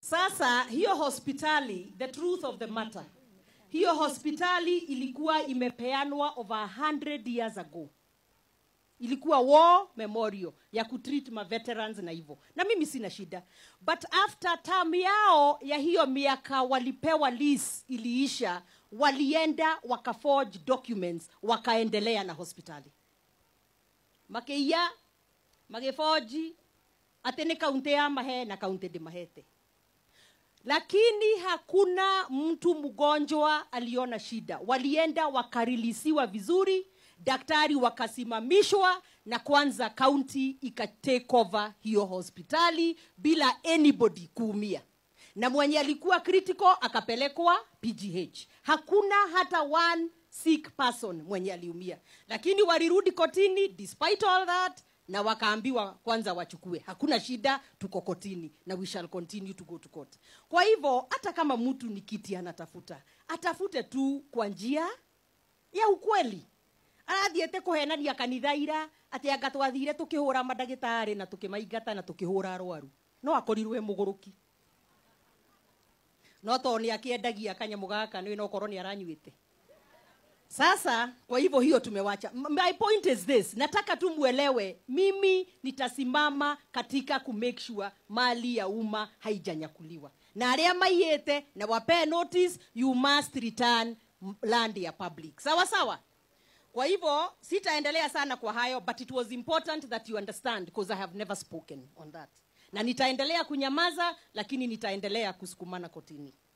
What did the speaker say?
Sasa hiyo hospitali, the truth of the matter, hiyo hospitali ilikuwa imepeanwa over 100 years ago. Ilikuwa war memorial ya kutreat ma veterans na hivyo, na mimi sina shida, but after term yao ya hiyo miaka walipewa lease iliisha, walienda wakaforge documents, wakaendelea na hospitali makiia magiforji ati ni kaunti ya mahe na kaunti ndimahete lakini hakuna mtu mgonjwa aliona shida walienda wakarilisiwa vizuri daktari wakasimamishwa na kwanza kaunti ikatake over hiyo hospitali bila anybody kuumia na mwenye alikuwa critical akapelekwa pgh hakuna hata one sick person mwenye aliumia lakini walirudi kotini despite all that na wakaambiwa kwanza wachukue hakuna shida tuko kotini na we shall continue to go to court kwa hivyo hata kama mtu ni kiti anatafuta atafute tu kwa njia ya ukweli arathiete kuhenania kanitha ira atä anga twathire tå kä hå ra mandagätarä na tå kä maingata na tå kä hå ra arwaru no akorirwe må gå rå ki no tondå nä akä endagia kanyamå gaka nä no korwo nä aranyuä te sasa kwa hivyo hiyo tumewacha M- my point is this nataka tu mwelewe mimi nitasimama katika ku make sure mali ya umma haijanyakuliwa na arĩa maiyĩte na wapee notice you must return m- land ya public sawa sawa kwa hivyo sitaendelea sana kwa hayo but it was important that you understand because i have never spoken on that na nitaendelea kunyamaza lakini nitaendelea kusukumana kotini